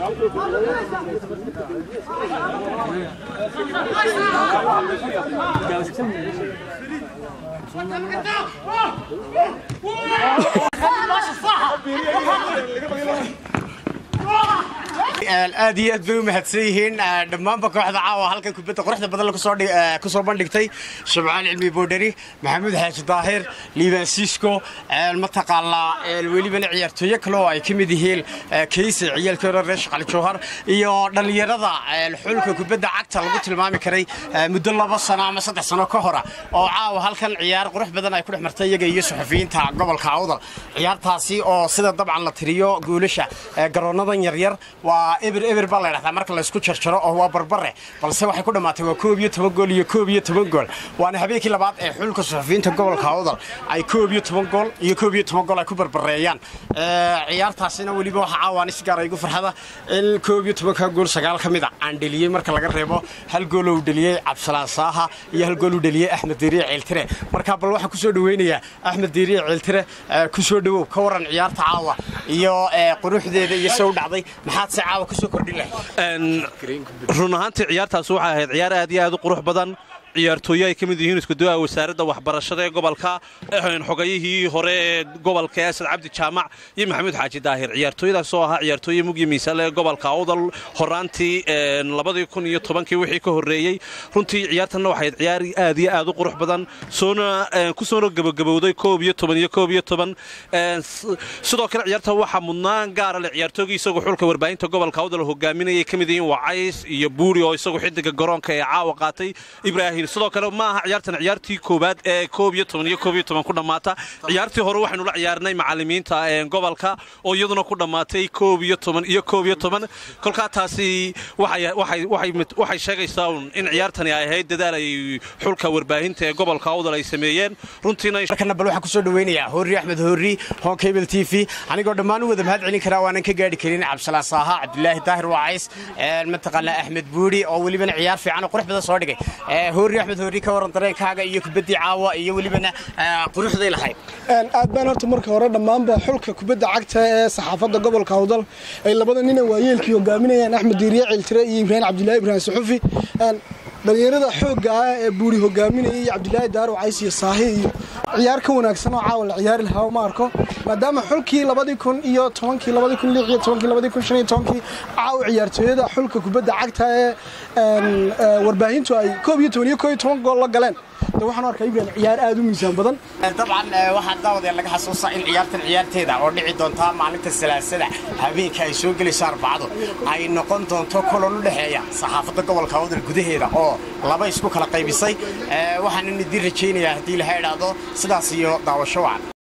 aad iyo aad bay u mahadsan yihiin dhammaanba kooxda caawa halkan kubadda quruxda badan ku soo bandhigtay shabcaan cilmi boodhari maxamuud xaaji daahir liibaan siisko mataqaanaa welibana ciyaartooyo kale oo ay ka mid yihiin kayse ciyaalkii hore reer shaqali jowhar iyo dhallinyarada xulka kubadda cagta lagu tilmaami karay muddo laba sano ama saddex sano ka hora oo caawa halkan ciyaar qurux badan ay ku dhex martay iyaga iyo suxufiyiinta gobolka awdal ciyaartaasi oo sida dabcan la tiriyo goolasha garoonadan yaryar waa eber eber baa la ydhahdaa marka laysku jarjaro oo waa barbare balse waxay ku dhammaatay waa koob iyo toban gool iyo koob iyo toban gool waana habeenkii labaad ee xulka suxufiyiinta gobolka awdal ay koob iyo toban gool iyo koob iyo toban gool ay ku barbareeyaan ciyaartaasina weliba waxa caawaan is gaara igu farxada in koob iyo tobanka gool sagaal ka mid a aan dheliyey marka laga reebo hal gool uu dheliyey cabdisalaan saaha iyo hal gool uu dheliyey axmed diiriye ceeltire marka bal waxaan kusoo dhaweynayaa axmed diiriye ceeltire kusoo dhawow ka waran ciyaarta caawa iyo quruxdeeda iyo se u dhacday maxaad se caawa kusoo kordhin lahayd run ahaantii ciyaartaas waxay ahayd ciyaar aad iyo aad u qurux badan ciyaartooyo ay ka mid yihiin iskuduwaha wasaaradda waxbarashada ee gobolka xogayihii hore ee gobolka asad cabdi jaamac iyo maxamuud xaaji daahir ciyaartooyadaas oo ahaa ciyaartooye mugyi miisaale ee gobolka awdal horaantii labadii kun iyo tobankii wixii ka horreeyey runtii ciyaartanna waxayd ciyaar aad iyo aad u qurux badan soona ku soona gabagabowday koob iyo toban iyo koob iyo toban sidoo kale ciyaarta waxaa mudnaan gaara le ciyaartoogii isagoo xulka warbaahinta gobolka awdal hogaaminayay ka mid yihiin wacays iyo buuri oo isagu xidiga garoonka ee caawa qaatay ibraahim sidoo kale ma aha ciyaartan ciyaartii koowaad ee koob iyo toban iyo koob iyo toban ku dhammaata ciyaartii hore waxaynu la ciyaarnay macallimiinta gobolka oo iyaduna ku dhammaatay koob iyo toban iyo koob iyo toban kolkaa taasi waxay sheegaysaa un in ciyaartani ay ahayd dadaal ay xulka warbaahinta ee gobolka awdal ay sameeyeen runtiinamarkana bal waxaan kusoo dhaweynayaa hoorri axmed hoorri hon cable t v anigoo dhammaan u wada mahad celin karaa waanan ka gaadhi karin cabdisalaan saaha cabdulaahi daahir wacays mataqaanaa axmed buuri oo welibana ciyaar fiican oo qurux badan soo dhigay hoorri axmed hoorri ka waran dareenkaaga iyo kubaddii caawa iyo welibana quruxday lahayd aad baan horta marka hore dhammaanba xulka kubadda cagta ee saxaafadda gobolka awdal ay labada nina waayeelkii hogaaminayaan axmed diiriye ciiltire iyo ibraahim cabdilaahi ibraahim suxufi dhalinyarada xoogga ah ee buuri hogaaminayay iyo cabdilaahi daaro cays iyo saahi iyo ciyaar ka wanaagsan oo caawa la ciyaari lahaa ma arko maadaama xulkii labadii kun iyo tobankii labadii kun lix iyo tobankii labadii kun shan iyo tobankii caawa ciyaartooyada xulka kubadda cagta ee warbaahintu ay koob iyo toban iyo koob iyo toban gool la galeen de waxaan arkaa ibrahim ciyaar aad u miisaan badan dabcan waxaa daawadee laga xasuusaa in ciyaartan ciyaarteeda oo dhici doontaa maalinta salaasada habeenka ay soo gelayso arbacadu ay noqon doonto kulan u dhexeeya saxaafadda gobolka awdal gudaheeda oo laba isku kala qaybisay waxaanan idiin rajaynayaa haddii laha idhaahdo sidaas iyo daawasho wacan